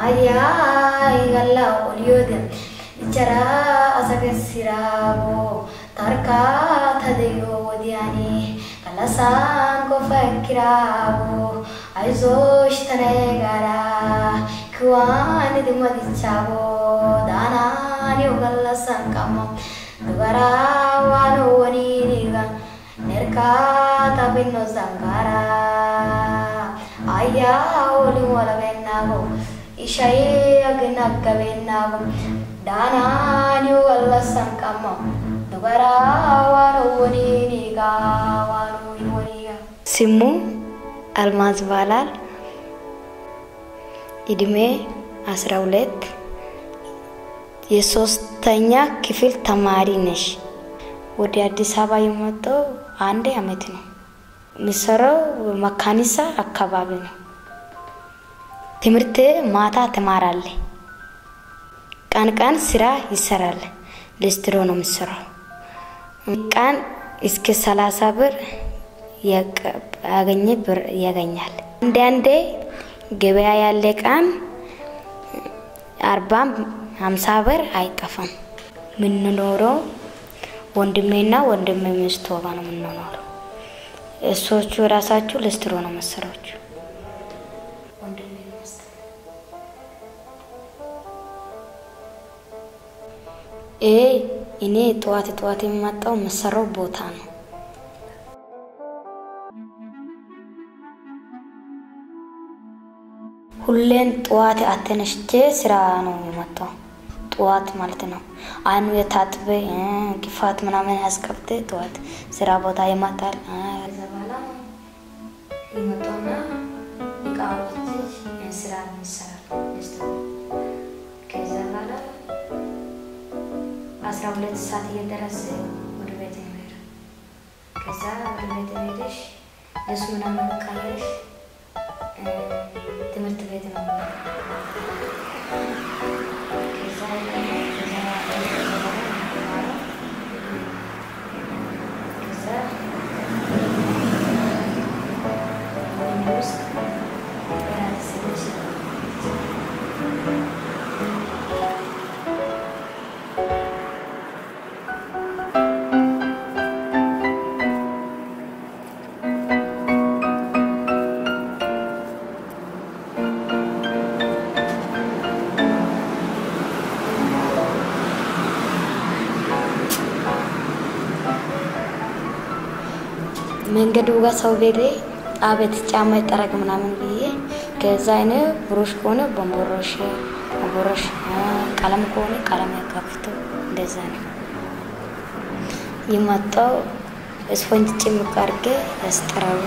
Ayyaa galla oliyooden ichara asagessiraabo tarkaa tadeyoo wodiyaani galasaan qofa ekkiraabo ayizoosh tanee gaara kiwaan idimadichaabo daanaaniyo gallasan qammo dubaraa waan waniiniga nerkaa tabinno zangaara ayyaa olin walabeennaabo ishayee aginaggabeennaago daanaaniyo gallasan qammo dubaraa waan waniiniga waan waniiga ስሙ አልማዝ ይባላል። እድሜ አስራ ሁለት የሶስተኛ ክፍል ተማሪ ነሽ። ወደ አዲስ አበባ የመጣው አንድ አመት ነው። የሚሰራው መካኒሳ አካባቢ ነው። ትምህርት ማታ ትማራለ፣ ቀን ቀን ስራ ይሰራል። ሊስትሮ ነው የሚሰራው። ቀን እስከ ሰላሳ ብር ያገኘ ብር ያገኛል። አንዳንዴ ገበያ ያለ ቀን አርባም ሀምሳ ብር አይጠፋም። የምንኖረው ወንድሜና ወንድሜ ሚስቱ ጋር ነው የምንኖረው። እሶቹ ራሳችሁ ልስትሮ ነው መሰራችሁ። ይሄ እኔ ጠዋት ጠዋት የሚመጣው የምሰራው ቦታ ነው። ሁሌን ጠዋት አተነሽቼ ስራ ነው የመጣው። ጠዋት ማለት ነው። አይኑ የታጥበ ግፋት ምናምን ያስቀብተ ጠዋት ስራ ቦታ ይመጣል። ከዛ በኋላ ይመጣና እቃዎች ስራ ይሰራል። ከዛ በኋላ አስራ ሁለት ሰዓት እየደረሰ ወደ ቤት ይሄዳል። ከዛ ወደ ቤት ሄደሽ ልብስ ምናምን ቀይረሽ ትምህርት ቤት ነው መንገዱ ጋር ሰው ቤቴ አቤት ጫማ ይጠረግ ምናምን ብዬ ከዛ አይነ ብሩሽ ከሆነ በንቦሮሽ በንቦሮሽ ቀለም ከሆነ ቀለም ያካፍቶ እንደዛ ነው የመጣው። ስፖንጅ ጭምቅ አድርጌ ያስጠራቦ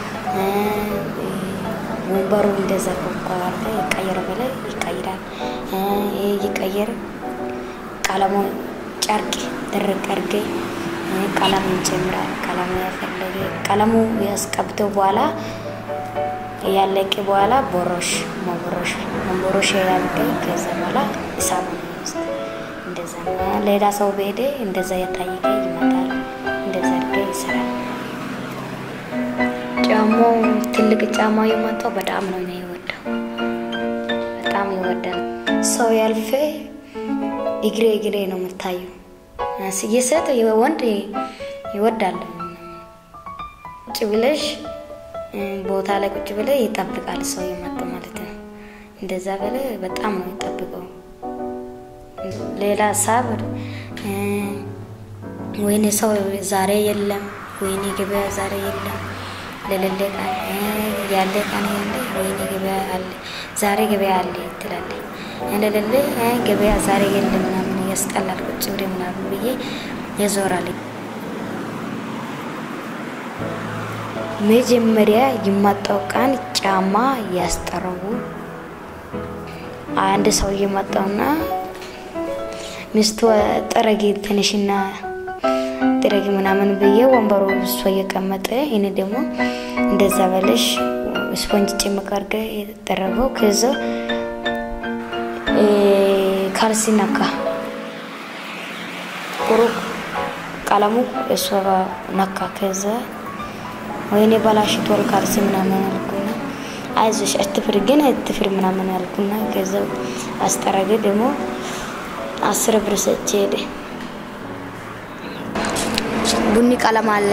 ወንበሩ እንደዛ ኮኳርገ ይቀየር በላይ ይቀይራል። ይቀየር ቀለሙ ጨርቅ ድርቅ አድርጌ ቀለም ይጨምራል። ቀለሙ ያፈለገ ቀለሙ ያስቀብተው በኋላ ያለቀ በኋላ ቦሮሽ መቦሮሽ መቦሮሽ ያልቀ ከዛ በኋላ እሳቡ እንደዛ ሌላ ሰው በሄደ እንደዛ የታየቀ ይመጣል። እንደዛ አድርገ ይሰራል። ጫማው ትልቅ ጫማ የመጣው በጣም ነው ነው የወደው በጣም ይወዳል። ሰው ያልፌ እግሬ እግሬ ነው የምታየው። የሴት ወንድ ይወዳል። ቁጭ ብለሽ ቦታ ላይ ቁጭ ብለ ይጠብቃል ሰው የመጣ ማለት ነው። እንደዛ በለ በጣም ነው ይጠብቀው። ሌላ ሀሳብ ወይኔ ሰው ዛሬ የለም፣ ወይኔ ገበያ ዛሬ የለም፣ ለሌለ ቀን ያለ ቀን ያለ ወይኔ ገበያ አለ፣ ዛሬ ገበያ አለ ትላለ። ለሌለ ገበያ ዛሬ የለም ምናምን ያስጠላል። ቁጭ ብሬ ምናምን ብዬ ያዞራል። መጀመሪያ የመጣው ቀን ጫማ ያስጠረቡ አንድ ሰው እየመጣውና ሚስቱ ጥረጊ ትንሽና ጥረጊ ምናምን ብዬ ወንበሩ እሷ እየቀመጠ እኔ ደግሞ እንደዛ በለሽ ስፖንጅ ጭምቅ አድርገ የተጠረገው ከዛ ካልሲ ነካ ጥቁሩ ቀለሙ እሷ ነካ። ከዛ ወይኔ በላሽቷል ካልሲ ምናምን አልኩና አይዞሽ አትፍሪ ግን አትፍሪ ምናምን አልኩና ከዛ አስጠረገ ደግሞ አስር ብር ሰጥቼ ሄደ። ቡኒ ቀለም አለ፣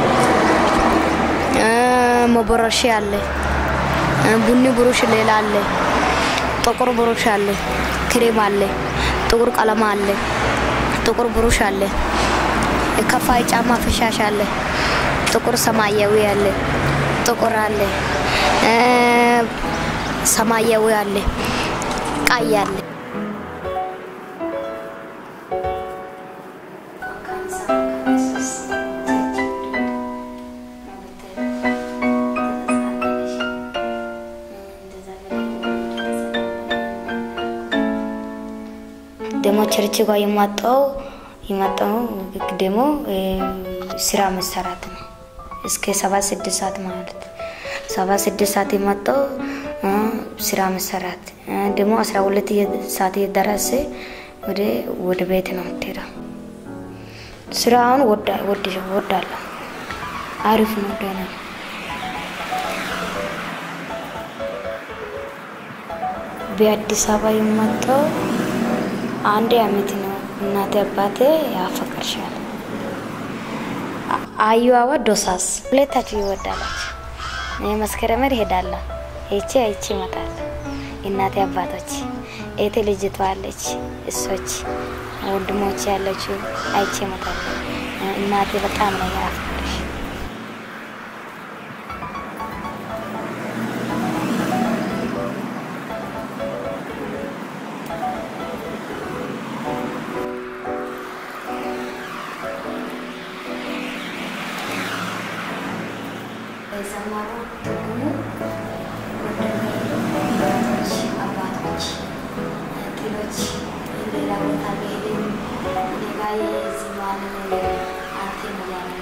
መቦረሻ አለ፣ ቡኒ ብሩሽ ሌላ አለ፣ ጥቁር ብሩሽ አለ፣ ክሬም አለ፣ ጥቁር ቀለም አለ፣ ጥቁር ብሩሽ አለ፣ ከፋይ ጫማ ፍሻሽ አለ፣ ጥቁር ሰማያዊ አለ፣ ጥቁር አለ፣ ሰማያዊ አለ፣ ቀይ አለ። ደግሞ ቸርች ጋር የማጣው የማጣው ደግሞ ስራ መሰራት ነው። እስከ ሰባት ስድስት ሰዓት ማለት ሰባት ስድስት ሰዓት የማጣው ስራ መሰራት ደግሞ አስራ ሁለት ሰዓት የደረሰ ወደ ወደ ቤት ነው የምትሄደው። ስራውን ወዳለሁ፣ አሪፍ ነው፣ ደህና ነው። በአዲስ አበባ የመጣው አንድ አመት ነው። እናቴ አባቴ ያፈቅርሻል። አዩዋ ዶሳስ ሁለታችሁ ይወዳላችሁ። መስከረመር ይሄዳለሁ ይቺ አይቺ ይመጣል። እናቴ አባቶች ኤቴ ልጅቷ አለች፣ እሶች ወንድሞች ያለችው አይቼ ይመጣል። እናቴ በጣም ነው ያፈቅርሽ። የዘመሩ ትርጉሙ ወንድሞች፣ አባቶች፣ ጥሎች ሌላ ቦታ ቢሄድም እኔ ጋ የዚህ ማንም አንተ ነው ያለ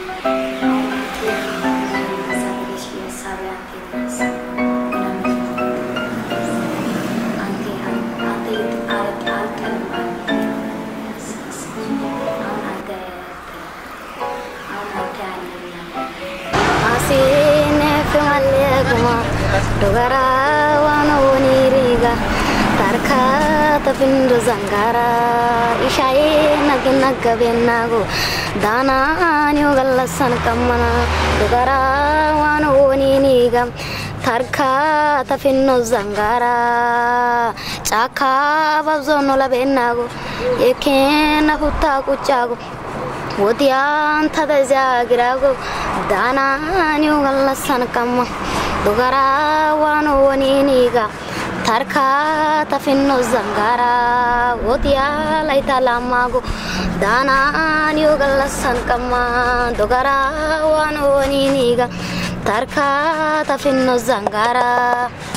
Dogara wano woni riga tarka tafindo zangara ishaye nag nagga bennago dana nyo gallasan kammana dogara wano woni niga tarka tafinno zangara chaka babzono labennago yekena hutta kuchago wodiyan tadazagirago dana nyo gallasan kamma dogara wano woniniga tarka tafinno zangara wodiya laita lamago dana niyo gallasan kamma dogara wano woniniga tarka tafinno zangara